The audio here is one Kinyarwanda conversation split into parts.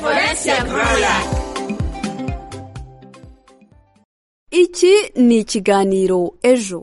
benevolencia royal iki ni ikiganiro ejo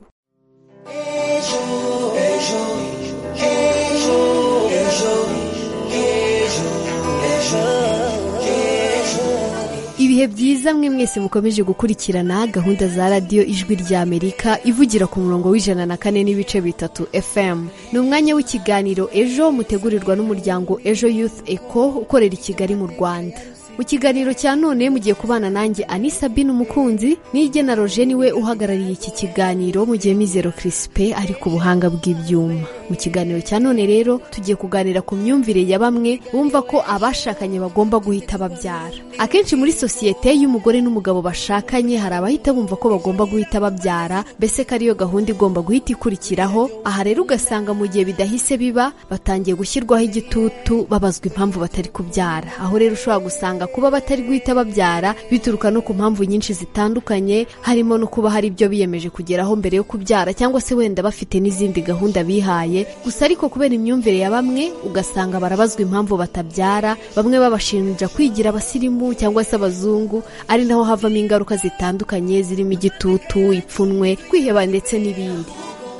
ibihe byiza mwe mwese mukomeje gukurikirana gahunda za radiyo ijwi rya amerika ivugira ku murongo w'ijana na kane n'ibice bitatu fm ni umwanya w'ikiganiro ejo mutegurirwa n'umuryango ejo youth eco ukorera i kigali mu rwanda mu kiganiro cya none mugiye kubana nanjye anisa bin umukunzi n'irye na roje niwe uhagarariye iki kiganiro mu gihe mizero kirisipe ari ku buhanga bw'ibyuma mu kiganiro cya none rero tugiye kuganira ku myumvire ya bamwe bumva ko abashakanye bagomba guhita babyara akenshi muri sosiyete y'umugore n'umugabo bashakanye hari abahita bumva ko bagomba guhita babyara mbese ko ariyo gahunda igomba guhita ikurikiraho aha rero ugasanga mu gihe bidahise biba batangiye gushyirwaho igitutu babazwa impamvu batari kubyara aho rero ushobora gusanga kuba batari guhita babyara bituruka no ku mpamvu nyinshi zitandukanye harimo no kuba hari ibyo biyemeje kugeraho mbere yo kubyara cyangwa se wenda bafite n'izindi gahunda bihaye gusa ariko kubera imyumvire ya bamwe ugasanga barabazwa impamvu batabyara bamwe babashinja kwigira abasirimu cyangwa se abazungu ari naho havamo ingaruka zitandukanye zirimo igitutu ipfunwe kwiheba ndetse n'ibindi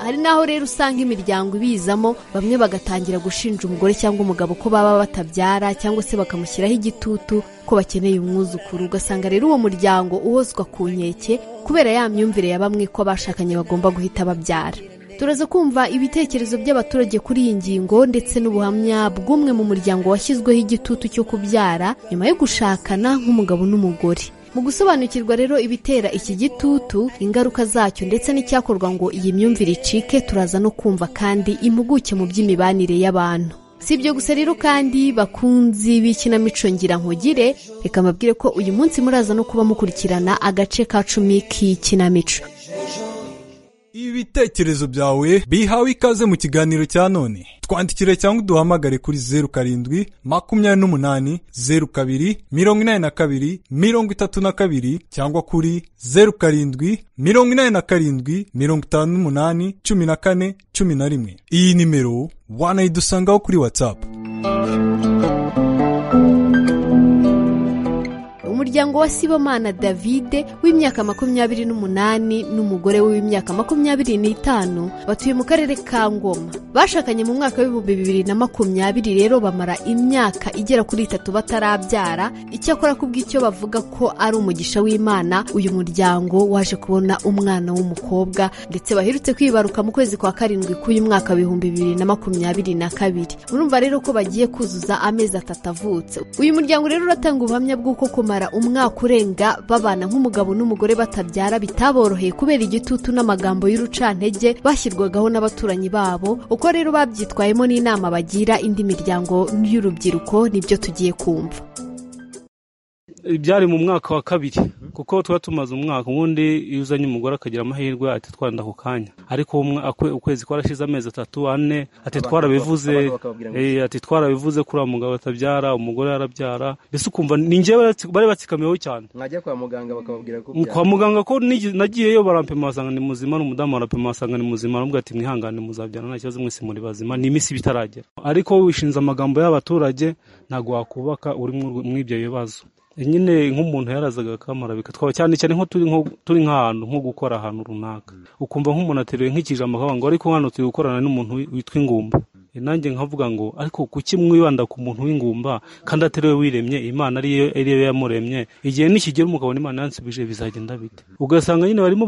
hari n'aho rero usanga imiryango ibizamo bamwe bagatangira gushinja umugore cyangwa umugabo ko baba batabyara cyangwa se bakamushyiraho igitutu ko bakeneye umwuzukuru ugasanga rero uwo muryango uhozwa ku nkeke kubera ya myumvire ya bamwe ko abashakanye bagomba guhita babyara turaza kumva ibitekerezo by'abaturage kuri iyi ngingo ndetse n'ubuhamya bw'umwe mu muryango washyizweho igitutu cyo kubyara nyuma yo gushakana nk'umugabo n'umugore mu gusobanukirwa rero ibitera iki gitutu ingaruka zacyo ndetse n'icyakorwa ngo iyi myumvire icike turaza no kumva kandi impuguke mu by'imibanire y'abantu si ibyo gusa rero kandi bakunzi b'ikinamico ngira nkugire reka mbabwire ko uyu munsi muraza no kuba mukurikirana agace ka cumi k'ikinamico ibitekerezo byawe bihawe ikaze mu kiganiro cya none twandikire cyangwa uduhamagare kuri zeru karindwi makumyabiri n'umunani zeru kabiri mirongo inani na kabiri mirongo itatu na kabiri cyangwa kuri zeru karindwi mirongo inani na karindwi mirongo itanu n'umunani cumi na kane cumi na rimwe iyi nimero wanayidusangaho kuri watsapu umuryango wa sibomana davide w'imyaka makumyabiri n'umunani n'umugore we w'imyaka makumyabiri n'itanu batuye mu karere ka ngoma bashakanye mu mwaka w'ibihumbi bibiri na makumyabiri rero bamara imyaka igera kuri itatu batarabyara icyakora kubw'icyo bavuga ko ari umugisha w'imana uyu muryango waje kubona umwana w'umukobwa ndetse baherutse kwibaruka mu kwezi kwa karindwi k'uyu mwaka w'ibihumbi bibiri na makumyabiri na kabiri murumva rero ko bagiye kuzuza amezi atatu avutse uyu muryango rero uratanga ubuhamya bw'uko kumara umwaka urenga babana nk'umugabo n'umugore batabyara bitaboroheye kubera igitutu n'amagambo y'urucantege bashyirwagaho n'abaturanyi babo uko rero babyitwayemo n'inama bagira indi miryango y'urubyiruko nibyo tugiye kumva byari mu mwaka wa kabiri kuko tuba tumaze umwaka ubundi iyo uzanye umugore akagira amahirwe ati twanda ako kanya ariko ukwezi kwarashize amezi atatu ane ati twarabivuze ati twarabivuze kuri uwo mugabo atabyara umugore yarabyara mbese ukumva ni ngewe bari batsikamiyeho cyane mwajya kwa muganga bakababwira ko kwa muganga ko nagiyeyo barampima basanga ni muzima n'umudamu arapima basanga ni muzima aramubwira ati mwihangane muzabyara nta kibazo mwese muri bazima ni iminsi bitaragera ariko wishinze amagambo y'abaturage ntabwo wakubaka uri muri ibyo bibazo nyine nk'umuntu yarazaga akamarabika twaba cyane cyane nko turi nk'ahantu nko gukora ahantu runaka ukumva nk'umuntu ateruye nk'ikijambo akavuga ngo ariko hano turi gukorana n'umuntu witwa ingumba nanjye nkavuga ngo ariko kuki mwibanda ku muntu w'ingumba kandi atariwe wiremye imana ariyo yamuremye igihe nikigera umugabo n'imana yansubije bizagenda bite ugasanga nyine barimo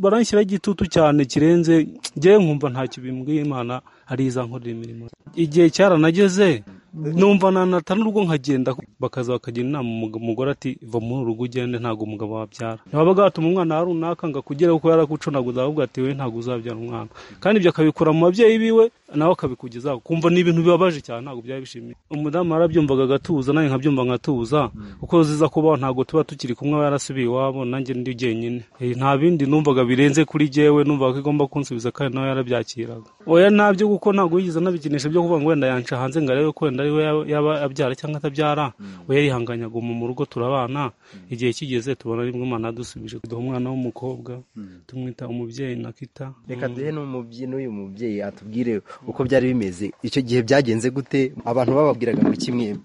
baranshyiraho igitutu cyane kirenze ngewe nkumva ntacyo bimbwiye imana ari izankorera imirimo igihe cyaranageze numva nanata n'urugo nkagenda bakaza bakagira inama umugore ati va muri uru rugo ugende ntabwo umugabo wabyara babaga batuma umwana wa runaka ngo akugere kuko yaragucunaguza ahubwo ati we ntabwo uzabyara umwana kandi ibyo akabikura mu babyeyi biwe nawe akabikugezaho kumva ni ibintu bibabaje cyane ntabwo byaba bishimiye umudamu yarabyumvaga agatuza nanjye nkabyumva nkatuza kuko ziza kubaho ntabwo tuba tukiri kumwe aba yarasubiye iwabo nanjye ndi jyenyine nta bindi numvaga birenze kuri jyewe numvaga ko igomba kunsubiza kandi nawe yarabyakiraga oya ntabyo kuko ntabwo yigeze anabikinisha byo kuvuga ngo wenda yanca hanze ngo arebe ko wenda ari we yaba abyara cyangwa atabyara we yarihanganyaga mu rugo turabana igihe kigeze tubona aribwo imana yadusubije kuduha umwana w'umukobwa tumwita umubyeyi nakita reka duhe n'uyu mubyeyi atubwire uko byari bimeze icyo gihe byagenze gute abantu bababwiraga ngo kimwe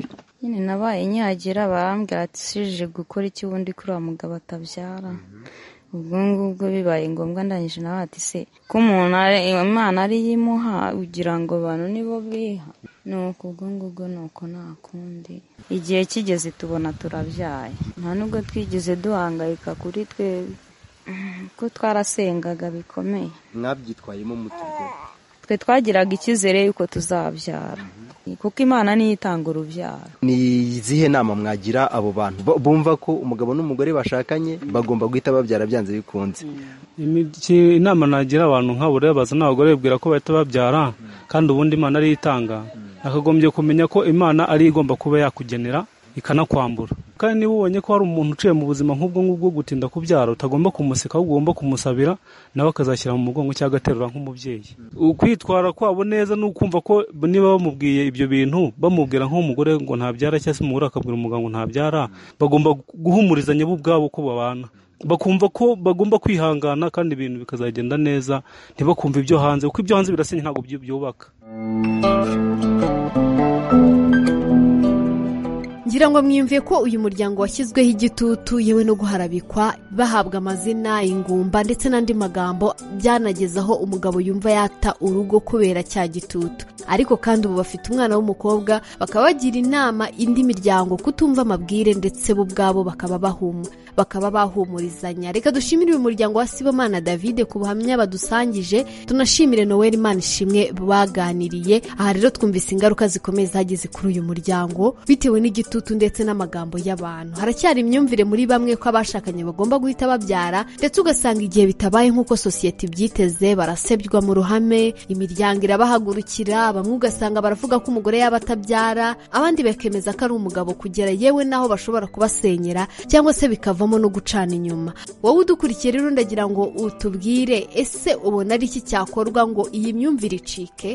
nyine nabaye nyagira barambwira ati sije gukora iki ubundi kuri wa mugabo atabyara ubwo ngubwo bibaye ngombwa ndangije nawe ati se ko umuntu ari- imana ariyo imuha ugira ngo abantu nibo biha nuko ubwo ngubwo nuko nta kundi igihe kigeze tubona turabyaye nta nubwo twigeze duhangayika kuri twebwe ko twarasengaga bikomeye mwabyitwayemo muturwe twe twagiraga icyizere yuko tuzabyara kuko imana niyo itanga urubyaro ni izihe nama mwagira abo bantu bu- bumva ko umugabo n'umugore bashakanye bagomba guhita babyara byanze bikunze Iki- inama nagira abantu nk'abo rero bazana abagore bibwira ko bahita babyara kandi ubundi imana ariyo itanga nakagombye kumenya ko imana ariyo igomba kuba yakugenera ikanakwambura kandi niba ubonye ko hari umuntu uciye mu buzima nk'ubwo ngubwo gutinda kubyara utagomba kumuseka ahubwo ugomba kumusabira nawe akazashyira mu mugongo cyangwa agaterura nk'umubyeyi ukwitwara kwabo neza ni ukumva ko niba bamubwiye ibyo bintu bamubwira nk'umugore ngo ntabyara cyangwa se umugore akabwira umugabo ngo ntabyara bagomba guhumurizanya bo ubwabo ko babana bakumva ko bagomba kwihangana kandi ibintu bikazagenda neza ntibakumve ibyo hanze kuko ibyo hanze birasenya ntabwo byu- byubaka ngira ngo mwiyumve ko uyu muryango washyizweho igitutu yewe no guharabikwa bahabwa amazina ingumba ndetse n'andi magambo byanageza aho umugabo yumva yata urugo kubera cya gitutu ariko kandi ubu bafite umwana w'umukobwa bakaba bagira inama indi miryango kutumva amabwire ndetse bo ubwabo bakaba bahuma bakaba bahumurizanya reka dushimire uyu muryango wa sibomana davide ku buhamya badusangije tunashimire noel imana ishimwe baganiriye aha rero twumvise ingaruka zikomeye zageze kuri uyu muryango bitewe n'igitutu ndetse n'amagambo y'abantu haracyari imyumvire muri bamwe ko abashakanye bagomba guhita babyara ndetse ugasanga igihe bitabaye nk'uko sosiyete ibyiteze barasebywa mu ruhame imiryango irabahagurukira bamwe ugasanga baravuga ko umugore yaba atabyara abandi bakemeza ko ari umugabo kugera yewe n'aho bashobora kubasenyera cyangwa se bikavamo no gucana inyuma wowe udukurikiye rero ndagira ngo utubwire ese ubona ari iki cyakorwa ngo iyi myumvire icike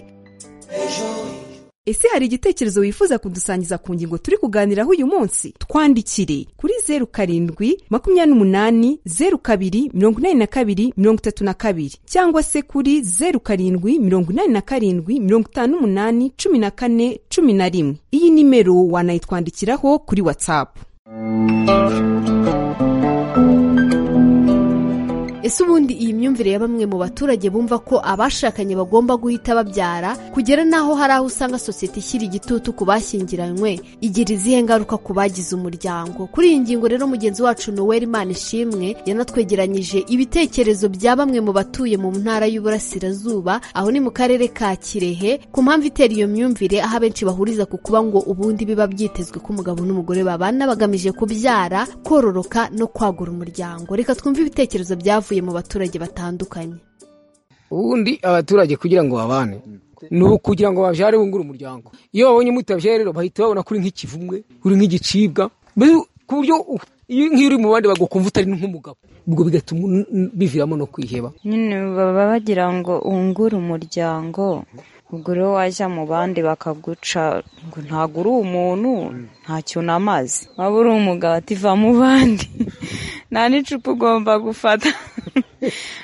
ese hari igitekerezo wifuza kudusangiza ku ngingo turi kuganiraho uyu munsi twandikire kuri zeru karindwi makumyabiri n'umunani zeru kabiri mirongo inani na kabiri mirongo itatu na kabiri cyangwa se kuri zeru karindwi mirongo inani na karindwi mirongo itanu n'umunani cumi na kane cumi na rimwe iyi nimero wanayitwandikiraho kuri watsapu ese ubundi iyi myumvire ya bamwe mu baturage bumva ko abashakanye bagomba guhita babyara kugera n'aho hari aho usanga sosiyete ishyira igitutu ku bashyingiranywe igira izihe ngaruka ku bagize umuryango kuri iyi ngingo rero mugenzi wacu noel imana ishimwe yanatwegeranyije ibitekerezo bya bamwe mu batuye mu ntara y'uburasirazuba aho ni mu karere ka kirehe ku mpamvu itera iyo myumvire aho abenshi bahuriza ku kuba ngo ubundi biba byitezwe ko umugabo n'umugore babana bagamije kubyara kororoka no kwagura umuryango reka twumve ibitekerezo byavuye mu baturage batandukanye ubundi abaturage kugira ngo babane ni ukugira ngo babyare bungure umuryango iyo babonye mutabyare rero bahita babona kuri nk'ikivumwe uri nk'igicibwa mbese ku buryo u- iyo nk'iyo uri mu bandi bagukumva utari nk'umugabo ubwo bigatuma un- un- biviramo no kwiheba nyine baba bagira ngo ungure umuryango ubwo rero wajya mu bandi bakaguca ngo ntabwo uri umuntu ntacyo unamaze waba uri umugabo ati va mu bandi nta n'icupa ugomba gufata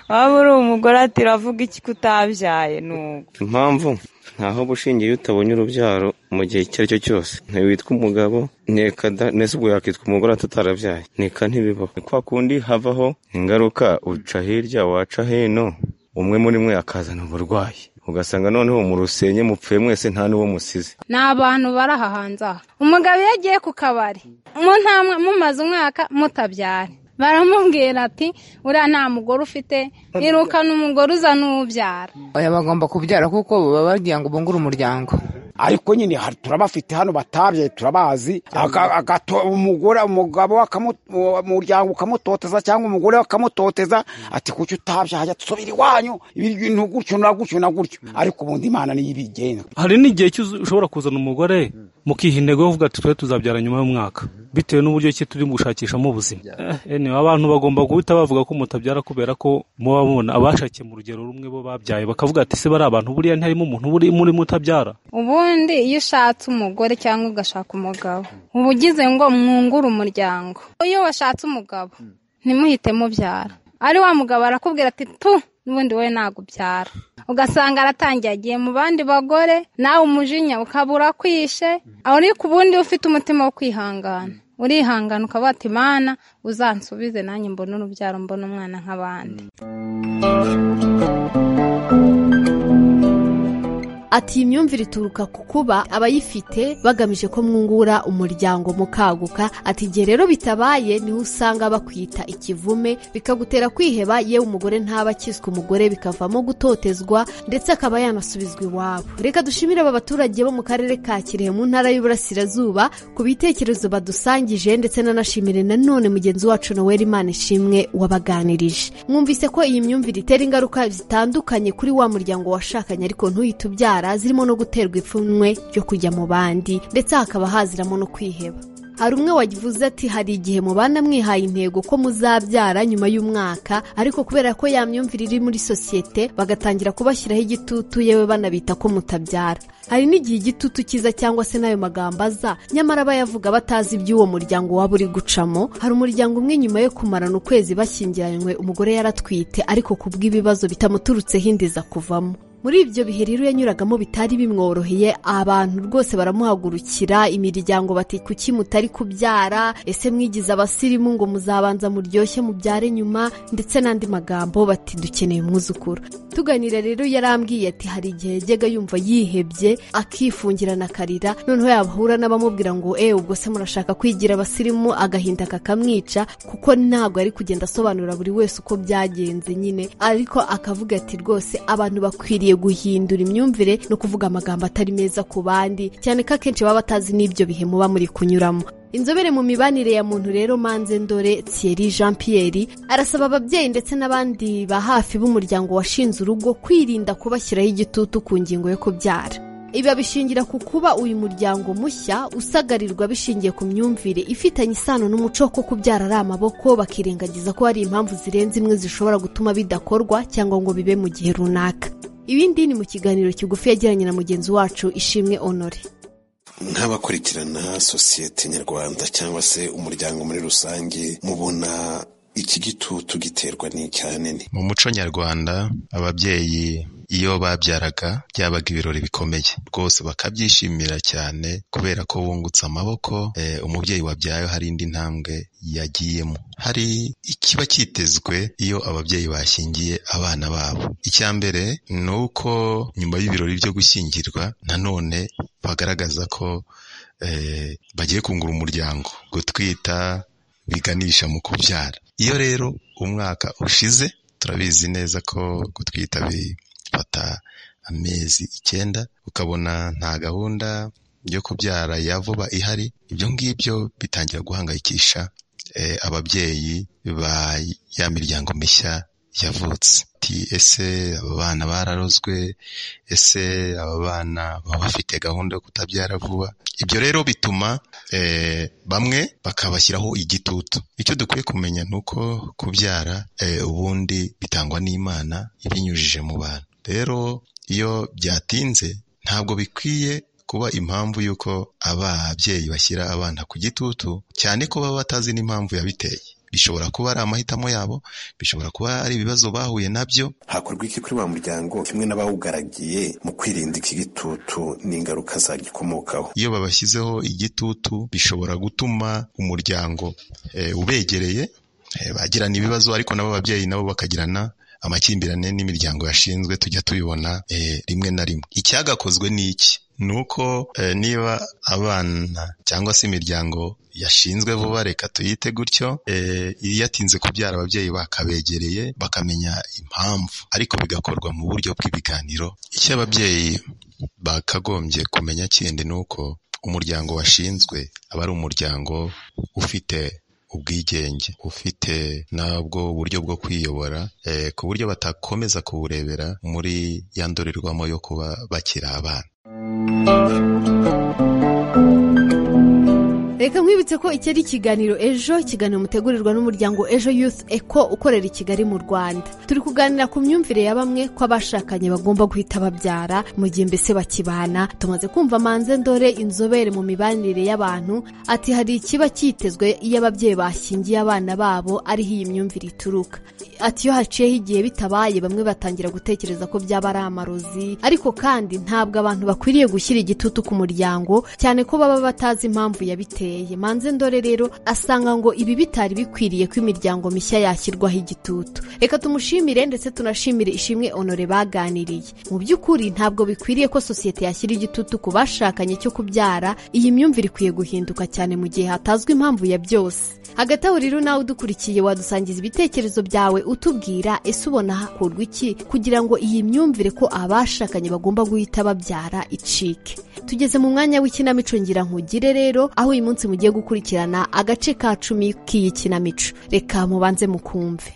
waba uri umugore ati uravuga iki ko utabyaye n'ubwo impamvu ntaho bushingiye iyo utabonye urubyaro mu gihe icyo ari cyo cyose ntiwitwa umugabo nteka da nese ubwo yakitwa umugore atatarabyeye nteka ntibibaho Ni kwa kundi havaho ingaruka uca hirya waca hino umwe muri mwe akazana uburwayi ugasanga noneho murusenye mupfuye mwese nta n'uwo musize ni abantu bari aha hanze aha umugabo iyo agiye ku kabari mu ntamwe mumaze umwaka mutabyara baramubwira ati uriya nta mugore ufite irukana umugore uza n'ubyara oya bagomba kubyara kuko baba bagira ngo bungure umuryango ariko nyine hari- turabafite hano batabye turabazi Aga- agato- umugore umugabo akamu- uwo umuryango ukamutoteza cyangwa umugore akamutoteza ati kuki utabye hajya dusubira iwanyu ibi bintu gutyo na gutyo na gutyo ariko ubundi imana niyo ibigenga hari n'igihe cy'uzu- ushobora kuzana umugore mukiha intego yo kuvuga ati twe tuzabyara nyuma y'umwaka bitewe n'uburyo ki turi gushakishamo ubuzima Eh, anyway, abantu bagomba guhita bavuga ko mutabyara kubera ko muba mubona abashakiye mu rugero rumwe bo babyaye bakavuga ati se bari abantu buriya ntiharimo umuntu buri muri mutabyara ubundi iyo ushatse umugore cyangwa ugashaka umugabo uba ugize ngo mwungure umuryango iyo washatse umugabo ntimuhite mubyara ari wa mugabo arakubwira ati tu n'ubundi we nagubyara ugasanga aratangiye agiye mu bandi bagore nawe umujinya ukabura kwishe ariko ubundi ufite umutima wo kwihangana urihangana ukaba wata imana uzansubize nanjye mbone urubyaro mbone umwana nk'abandi Ati iyi myumvire ituruka ku kuba abayifite bagamije ko mwungura umuryango mukaguka ati igihe rero bitabaye niho usanga bakwita ikivume bikagutera kwiheba yewe umugore ntaba akizwa umugore bikavamo gutotezwa ndetse akaba yanasubizwa iwabo reka dushimire aba baturage bo mu karere ka kirehe mu ntara y'uburasirazuba ku bitekerezo badusangije ndetse nanashimire nanone mugenzi wacu noel imana ishimwe wabaganirije mwumvise ko iyi myumvire itera ingaruka zitandukanye kuri wa muryango washakanye ariko ntuyite ubyara indwara zirimo no guterwa ipfunwe ryo kujya mu bandi ndetse hakaba haziramo no kwiheba hari umwe wavuze ati hari igihe mubana mwihaye intego ko muzabyara nyuma y'umwaka ariko kubera ko ya myumvire iri muri sosiyete bagatangira kubashyiraho igitutu yewe banabita ko mutabyara hari n'igihe igitutu kiza cyangwa se n'ayo magambo aza nyamara abayavuga batazi iby'uwo muryango waba uri gucamo hari umuryango umwe nyuma yo kumarana ukwezi bashyingiranywe umugore yaratwite ariko ku bw'ibibazo bitamuturutseho indeza kuvamo muri ibyo bihe rero yanyuragamo bitari bimworoheye abantu rwose baramuhagurukira imiryango bati kuki mutari kubyara ese mwigize abasirimu ngo muzabanza muryoshye mubyare nyuma ndetse n'andi magambo bati dukeneye umwuzukuru tuganira rero yarambwiye ati hari igihe yajyaga yumva yihebye akifungirana akarira noneho yahura n'abamubwira ngo ewe ubwo se murashaka kwigira abasirimu agahinda kakamwica kuko ntabwo ari kugenda asobanura buri wese uko byagenze nyine ariko akavuga ati rwose abantu bakwiriye guhindura imyumvire no kuvuga amagambo atari meza ku bandi cyane ko akenshi baba batazi n'ibyo bihe muba muri kunyuramo inzobere mu mibanire ya muntu rero manze ndore thierry jean pierre arasaba ababyeyi ndetse n'abandi ba hafi b'umuryango washinze urugo kwirinda kubashyiraho igitutu ku ngingo yo kubyara ibi babishingira ku kuba uyu muryango mushya usagarirwa bishingiye ku myumvire ifitanye isano n'umuco ko kubyara ari amaboko bakirengagiza ko hari impamvu zirenze imwe zishobora gutuma bidakorwa cyangwa ngo bibe mu gihe runaka ibindi ni mu kiganiro kigufi yagiranye na mugenzi wacu ishimwe honore nk'abakurikirana sosiyete nyarwanda cyangwa se umuryango muri rusange mubona iki gitutu giterwa n'icyane mu muco nyarwanda ababyeyi iyo babyaraga byabaga ibirori bikomeye rwose bakabyishimira cyane kubera ko bungutse amaboko umubyeyi wabyaye hari indi ntambwe yagiyemo hari ikiba cyitezwe iyo ababyeyi bashyingiye abana babo icya mbere ni uko nyuma y'ibirori byo gushyingirwa nanone bagaragaza ko bagiye kungura umuryango gutwita biganisha mu kubyara iyo rero umwaka ushize turabizi neza ko gutwita bifata amezi icyenda ukabona nta gahunda yo kubyara ya vuba ihari ibyo ngibyo bitangira guhangayikisha ababyeyi ba ya miryango mishya yavutse ese aba bana bararozwe ese aba bana baba bafite gahunda yo kutabyara vuba ibyo rero bituma bamwe bakabashyiraho igitutu icyo dukwiye kumenya ni uko kubyara ubundi bitangwa n'imana ibinyujije mu bantu rero iyo byatinze ntabwo bikwiye kuba impamvu y'uko ababyeyi bashyira abana ku gitutu cyane ko baba batazi n'impamvu yabiteye bishobora kuba ari amahitamo yabo bishobora kuba ari ibibazo bahuye nabyo hakorwa iki kuri wa muryango kimwe n'abawugaragiye mu kwirinda iki gitutu n'ingaruka zagikomokaho iyo babashyizeho igitutu bishobora gutuma umuryango ubegereye bagirana ibibazo ariko nabo ababyeyi nabo bakagirana amakimbirane n'imiryango yashinzwe tujya tubibona rimwe na rimwe icyagakozwe ni iki ni uko niba abana cyangwa se imiryango yashinzwe vuba reka tuyite gutyo yatinze kubyara ababyeyi bakabegereye bakamenya impamvu ariko bigakorwa mu buryo bw'ibiganiro icyo ababyeyi bakagombye kumenya kindi ni uko umuryango washinzwe aba ari umuryango ufite ubwigenge ufite nabwo uburyo bwo kwiyobora ku buryo batakomeza kuburebera muri ya ndorerwamo yo kuba bakiri abana reka nkwibutse ko iki ari ikiganiro ejo ikiganiro mutegurirwa n'umuryango ejo youth eco ukorera i kigali mu rwanda turi kuganira ku myumvire ya bamwe ko abashakanye bagomba guhita babyara mu gihe mbese bakibana tumaze kumva manze ndore inzobere mu mibanire y'abantu ati hari ikiba cyitezwe iyo ababyeyi bashyingiye abana babo ariho iyi myumvire ituruka ati iyo haciyeho igihe bitabaye bamwe batangira gutekereza ko byaba ari amarozi ariko kandi ntabwo abantu bakwiriye gushyira igitutu ku muryango cyane ko baba batazi impamvu yabiteye biteye manze ndore rero asanga ngo ibi bitari bikwiriye ko imiryango mishya yashyirwaho igitutu reka tumushimire ndetse tunashimire ishimwe onore baganiriye mu by'ukuri ntabwo bikwiriye ko sosiyete yashyira igitutu ku bashakanye cyo kubyara iyi myumvire ikwiye guhinduka cyane mu gihe hatazwi impamvu ya byose hagati aho rero nawe udukurikiye wadusangiza ibitekerezo byawe utubwira ese ubona hakurwa iki kugira ngo iyi myumvire ko abashakanye bagomba guhita babyara icike tugeze mu mwanya w'ikinamico ngira nkugire rero aho uyu munsi mugiye gukurikirana agace ka cumi k'iyi kinamico reka mubanze mukumve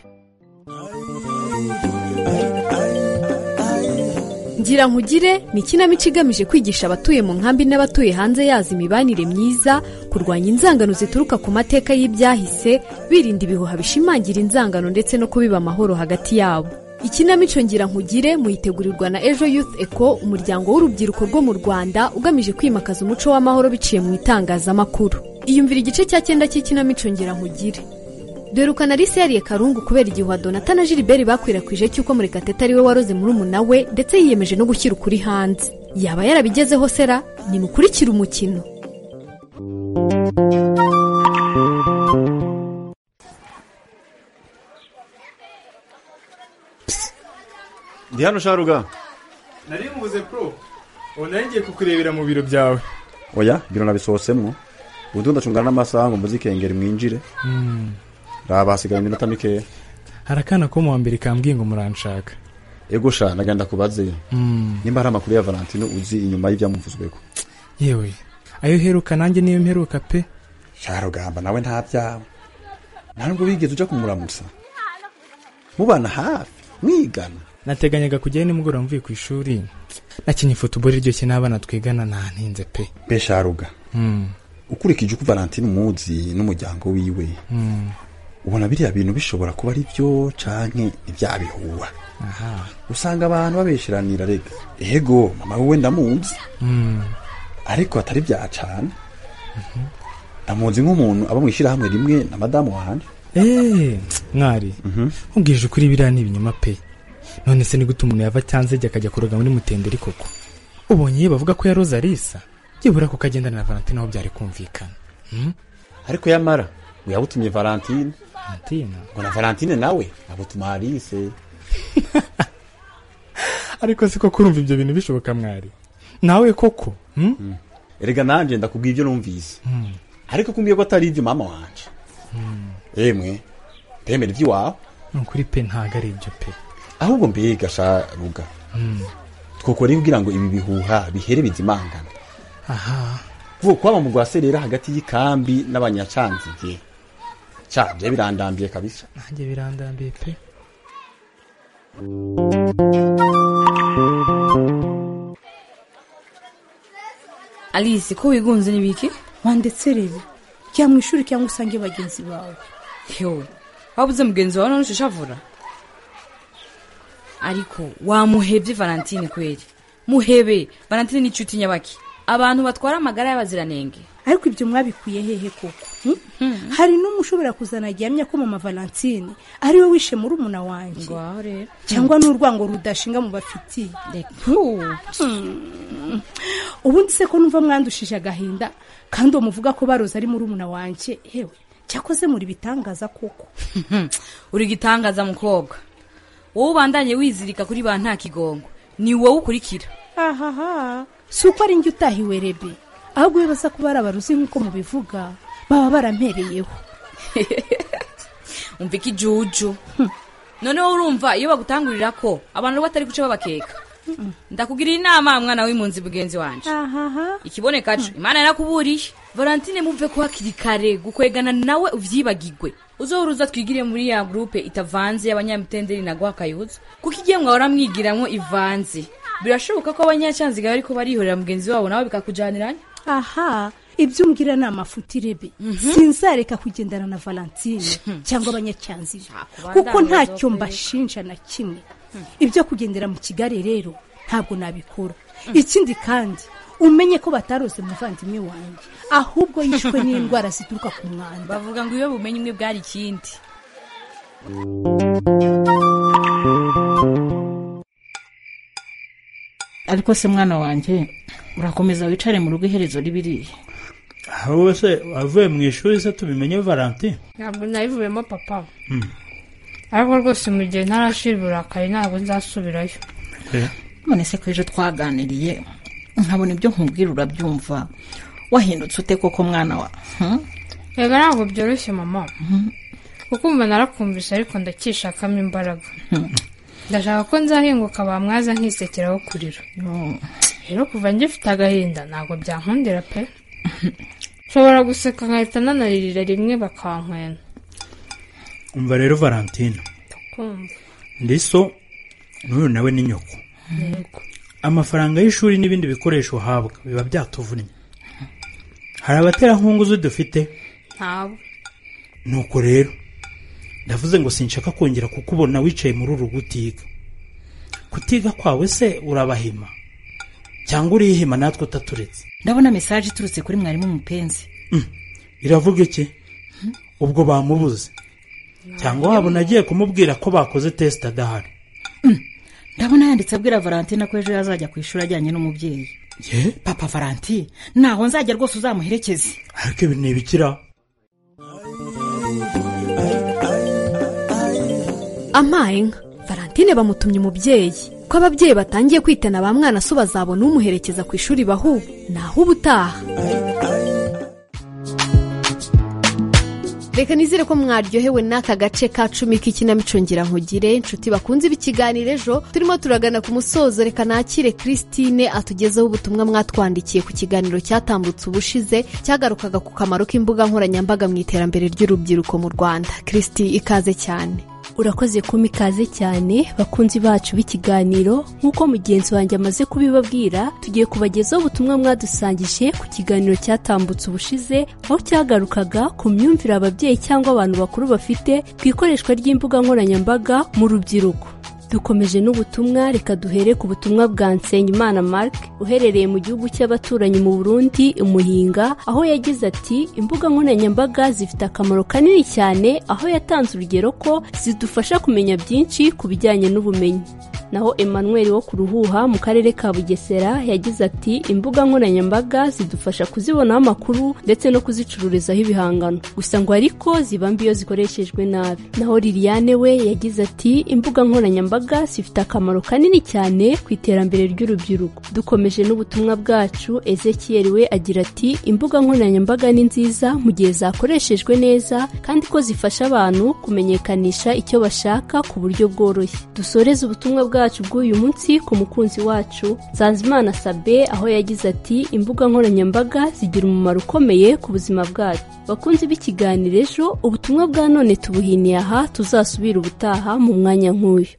ngira nkugire ni ikinamico igamije kwigisha abatuye mu nkambi n'abatuye hanze yazo imibanire myiza kurwanya inzangano zituruka ku mateka y'ibyahise birinda ibihuha bishimangira inzangano ndetse no kubiba amahoro hagati yabo ikinamico ngira nkugire muyitegurirwa na ejo youth eco umuryango w'urubyiruko rwo mu rwanda ugamije kwimakaza umuco w'amahoro biciye mu itangazamakuru iyumvira igice cya cyenda cy'ikinamico ngira nkugire dorukana Alice yariye karungu kubera igihe donata na gilbert bakwirakwije cy'uko murekatete ari we waroze murumuna we ndetse yiyemeje no gushyira ukuri hanze yaba yarabigezeho sera nimukurikire umukino ndi hano sharuga nari mvuze pro ubu nari ngiye kukurebera mu biro byawe oya ibiro nabisohotsemo ubundi ndacungana n'amasaha ngo muzikengere mwinjire raba hasigaye iminota mikeya hari akana ko mu wa mbere kambwiye ngo muranshaka ego sha naganda kubaze nimba hari amakuru ya valentino uzi inyuma y'ibyamuvuzweko yewe ayo uheruka nanjye niyo mperuka pe sharugamba nawe nta byawe nta nubwo wigeze ujya kumuramutsa mubana hafi mwigana nateganyaga kujyayo nimugoroba mvuye ku ishuri nakinnye futuboro iryoshye n'abana twigana ntaninze pe pe sharuga ukurikije uko valentine umuzi n'umuryango wiwe ubona biriya bintu bishobora kuba ari byo canke ntibyabihuha usanga abantu babesheranira rega ego mama wowe ndamuzi ariko atari bya cane ndamuzi nk'umuntu aba mu ishyirahamwe rimwe na madamu wanje eee mwari nkubwije ukuri biriya ni ibinyoma pe none se nigute umuntu yava cyanze ijya akajya kuroga muri mutenderi koko ubonye iyo bavuga ko yaroze arisa byibura kuko agendana na valentine aho byari kumvikana ariko yamara uyabutumye valentine valentine ngo na valentine nawe abutuma harise ariko siko kurumva ibyo bintu bishoboka mwari nawe koko hmm? erega nanjye ndakubwira ibyo numvise ariko kumbwiye ko atari ibyo mama wanje yemwe ndemera iby'iwawe ni ukuri pe ntabwo ari ibyo pe ahubwo mbega sharuga twokora kugira ngo ibi bihuha bihere bizimangane aha vuba kwaba mu rwaserera hagati y'ikambi n'abanyacanzige cabye birandambiye kabisa nanjye birandambiye pe alice ko wigunze n'ibiki wandetsereye cyangwa mu ishuri cyangwa usange bagenzi bawe yewe wabuze mugenzi wawe none ushishavura ariko wamuhebye valentine kweri muhebe valentine ni inshuti nyabaki abantu batwara amagara y'abaziranenge ariko ibyo mwabikuye hehe koko hari n'umwe ushobora kuzana gihamya ko mama valentine ari we wishe muri umuna wanjye ngaho rero cyangwa n'urwango rudashinga mu bafitiye Hmm. ubundi se ko numva mwandushije agahinda kandi uwo muvuga ko baroze ari muri umuna wanjye hewe cyakoze muri bitangaza koko uri igitangaza mukobwa wowe ubandanye wizirika kuri ba nta kigongo ni wowe ukurikira ahaha si uko ari njye utahiwe rebe ahubwo iyo baza kuba ari abaruzi nk'uko mubivuga baba barampereyeho umva ikijuju noneho urumva iyo bagutangurira ko abantu batari guca babakeka ndakubwira inama mwana w'impunzi mugenzi wanjye ahaha ikiboneka acu imana yarakuburiye valentine mumve ko hakiri kare gukwegana nawe ubyibagirwe uzoruza twigire muri ya gurupe itavanze y'abanyamitenderi naguha akayuza kuko igihe mwahora mwigiramwo ivanze birashoboka ko abanyacyanziga bariko barihorera mugenzi wabo nawe bikakujaniranya aha ibyo umbwira ni amafutire be sinzareka kugendana na valentine cyangwa abanyacyanzi be kuko kubandanya ntacyo uzokorerwa. mbashinja na kimwe ibyo kugendera mu kigali rero ntabwo nabikora ikindi kandi umenye ko bataroze muvandimwe wanjye ahubwo yishwe n'indwara zituruka ku mwanda bavuga ngo iyo bumenyi umwe bwari ikindi ariko se mwana wanjye urakomeza wicare mu rugo iherezo ribiriye wowe se wavuye mu ishuri se tubimenye valentin ntabwo nayivuyemo papa ariko rwose mu gihe ntarashira uburakari ntabwo nzasubirayo none se ko ejo twaganiriye nkabona ibyo nkubwira urabyumva wahindutse ute koko mwana wa Hmm? rega ntabwo byoroshye mama kuko umva narakumvise ariko ndakishakamo imbaraga ndashaka ko nzahinguka bamwaza nkisekera aho kurira rero kuva ngifite agahinda ntabwo byankundira pe nshobora guseka nkahita nanarira rimwe bakankwena umva rero valentin kumva ndiso n'uyu nawe ni nyoko Yego. amafaranga y'ishuri n'ibindi bikoresho uhabwa biba byatuvunnye hari abaterankunga uzi dufite ntabwo nuko rero ndavuze ngo sinshaka kongera kukubona wicaye muri uru gutiga kutiga kwawe se urabahima cyangwa urihima natwe utaturetse ndabona mesaje iturutse kuri mwarimu mupenzi iravuga iki ubwo bamubuze cyangwa waba unagiye kumubwira ko bakoze tesite adahari ndabona yanditse abwira valentine ko ejo yazajya ku ishuri ajyanye n'umubyeyi ye papa valentine ntaho nzajya rwose uzamuherekeze ariko ibi ni ibikira amaye nka valentine bamutumye umubyeyi ko ababyeyi batangiye kwitana ba mwana so bazabona umuherekeza ku ishuri bahu naho ubutaha reka nizere ko mwaryohewe n'aka gace ka cumi k'ikinamico ngira nkugire inshuti bakunze ibikiganiro ejo turimo turagana ku musozo reka nakire christine atugezeho ubutumwa mwatwandikiye ku kiganiro cyatambutse ubushize cyagarukaga ku kamaro k'imbuga nkoranyambaga mu iterambere ry'urubyiruko mu rwanda christi ikaze cyane urakoze kuma ikaze cyane bakunzi bacu b'ikiganiro nk'uko mugenzi wanjye amaze kubibabwira tugiye kubagezaho ubutumwa mwadusangije ku kiganiro cyatambutse ubushize aho cyagarukaga ku myumvire ababyeyi cyangwa abantu bakuru bafite ku ikoreshwa ry'imbuga nkoranyambaga mu rubyiruko dukomeje n'ubutumwa reka duhere ku butumwa bwa Nsengimana Mark uherereye mu gihugu cy'abaturanyi mu Burundi umuhinga aho yagize ati imbuga nkoranyambaga zifite akamaro kanini cyane aho yatanze urugero ko zidufasha kumenya byinshi ku bijyanye n'ubumenyi naho Emmanuel wo ku ruhuha mu karere ka bugesera yagize ati imbuga nkoranyambaga zidufasha kuzibonaho amakuru ndetse no kuzicururizaho ibihangano gusa ngo ariko ziba mbi iyo zikoreshejwe nabi naho liliane we yagize ati imbuga nkoranyambaga zifite akamaro kanini cyane ku iterambere ry'urubyiruko dukomeje n'ubutumwa bwacu ezekiel we agira ati imbuga nkoranyambaga ni nziza mu gihe zakoreshejwe neza kandi ko zifasha abantu kumenyekanisha icyo bashaka ku buryo bworoshye dusoreze ubutumwa bwacu bw'uyu munsi ku mukunzi wacu nsanzimana sabe aho yagize ati imbuga nkoranyambaga zigira umumaro ukomeye ku buzima bwacu bakunzi b'ikiganiro ejo ubutumwa bwa none tubuhiniye aha tuzasubira ubutaha mu mwanya nk'uyu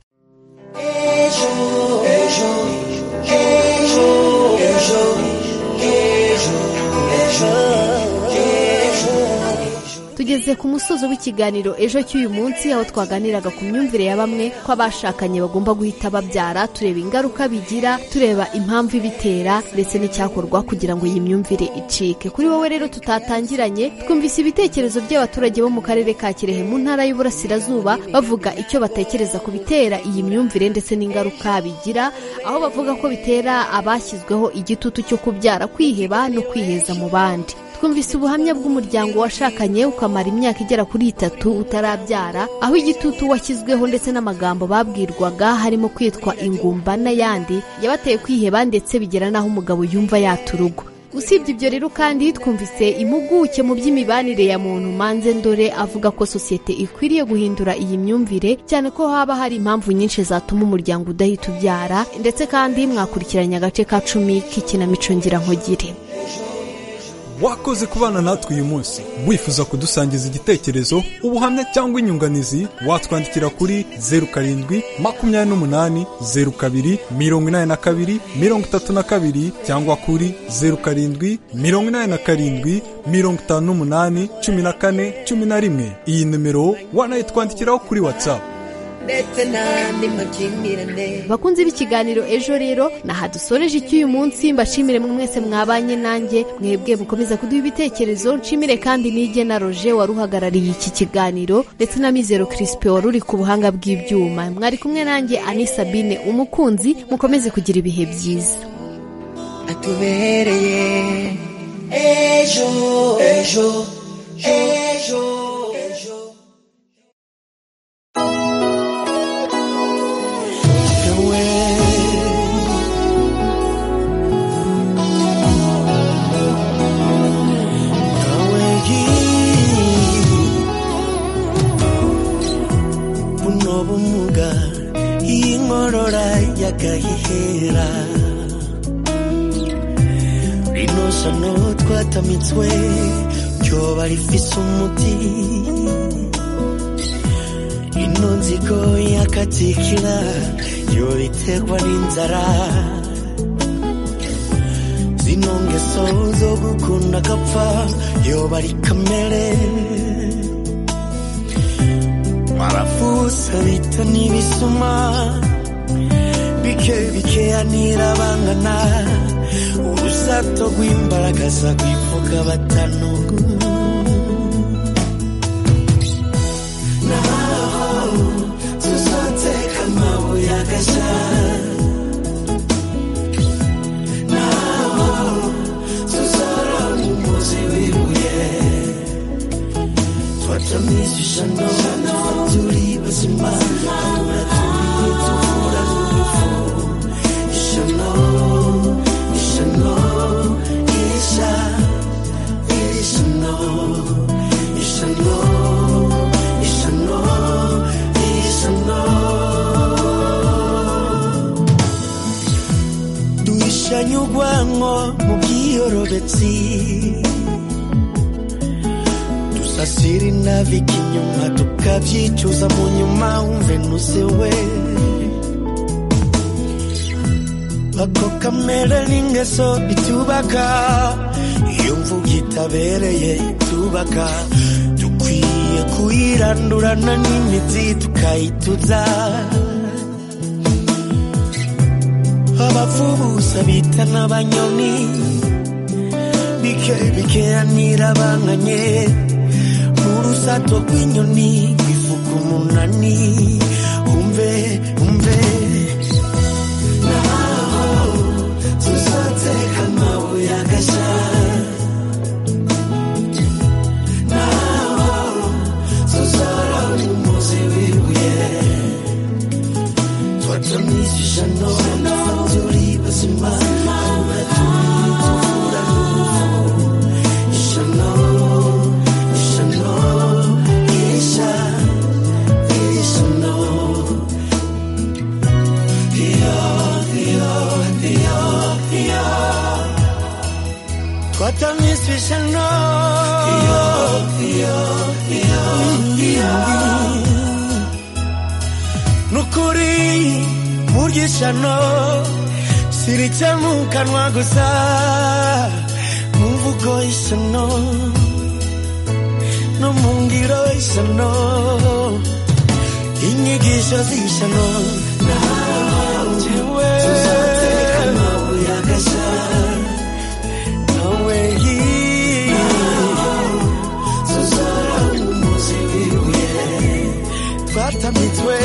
tugeze ku musozo w'ikiganiro ejo cy'uyu munsi aho twaganiraga ku myumvire ya bamwe ko abashakanye bagomba guhita babyara tureba ingaruka bigira tureba impamvu ibitera ndetse n'icyakorwa kugira ngo iyi myumvire icike kuri wowe rero tutatangiranye twumvise ibitekerezo by'abaturage bo mu karere ka kirehe mu ntara y'uburasirazuba bavuga icyo batekereza ku bitera iyi myumvire ndetse n'ingaruka bigira aho bavuga ko bitera abashyizweho igitutu cyo kubyara kwiheba no kwiheza mu bandi twumvise ubuhamya bw'umuryango washakanye ukamara imyaka igera kuri itatu utarabyara aho igitutu washyizweho ndetse n'amagambo babwirwaga harimo kwitwa ingumba n'ayandi yabateye kwiheba ndetse bigera n'aho umugabo yumva yata urugo usibye ibyo rero kandi twumvise impuguke mu by'imibanire ya muntu manze ndore avuga ko sosiyete ikwiriye guhindura iyi myumvire cyane ko haba hari impamvu nyinshi zatuma umuryango udahita ubyara ndetse kandi mwakurikiranye agace ka cumi k'ikinamico ngira nkugire wakoze kubana natwe uyu munsi wifuza kudusangiza igitekerezo ubuhamya cyangwa inyunganizi watwandikira kuri zeru karindwi makumyabiri n'umunani zeru kabiri mirongo inani na kabiri mirongo itatu na kabiri cyangwa kuri zeru karindwi mirongo inani na karindwi mirongo itanu n'umunani cumi na kane cumi na rimwe iyi nimero wanayitwandikiraho kuri watsapu ndetse n'andi makimbirane bakunzi b'ikiganiro ejo rero naha dusoreje icy'uyu munsi mbashimire mwe mwese mwabanye nanjye mwebwe mukomeza kuduha ibitekerezo nshimire kandi n'ijye na roje wari uhagarariye iki kiganiro ndetse na mizero kirisipe wari uri ku buhanga bw'ibyuma mwari kumwe nanjye ani sabine umukunzi mukomeze kugira ibihe byiza atubereye ejo ejo ejo ejo buno bumuga iyi nkorora yakayihera rino sano twatamitswe ryoba rifise umuti ino nzigo yakatikira yo iterwa n'inzara zino ngeso zo gukunda agapfa yoba ari kamere mwarafusa bita n'ibisuma bike bikeya nirabangana urusato rw'imbaragaza rwivuga batanu naho tuzoteka amabuye agashya naho tuzorora umuzi w'ibuye Twacha misi shano Faturi basima Tuna tuli tufura tufo Ishano Ishano Isha Ishano Ishano Ishano Ishano duhishanyurwanko mu bwiyorobetsi dusasira inavika inyuma tukabyicuza mu nyuma wumve nusewe ako kamere n'ingeso itubaka iyo mvuga itabereye itubaka dukwiye kuyirandurana n'imizi tukayituza abavubusa bita n'abanyoni bike bikeranira banganye urusato rw'inyoni rwivuga umunani umve umve Naho tuzoteka amabuye agashya Naho tuzora umuzi w'ibuye Twacha misi shano Faturi basima Tuna tuli tufura tufo Ishano Ishano Isha Ishano Iyo Iyo Iyo Iyo twatamwiswishano nukuri muryishano sirica mu kanwa gusa mumvugo isano no mu ngiro isano inyigisho z'isano nawe Tuzoteka amabuye agashya nawe Tuzora umuzi w'ibuye twatamitswe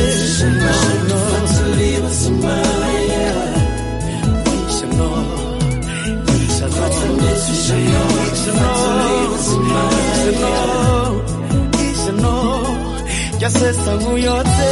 Ishano Faturi basima isano isano ryasesa nkuyotse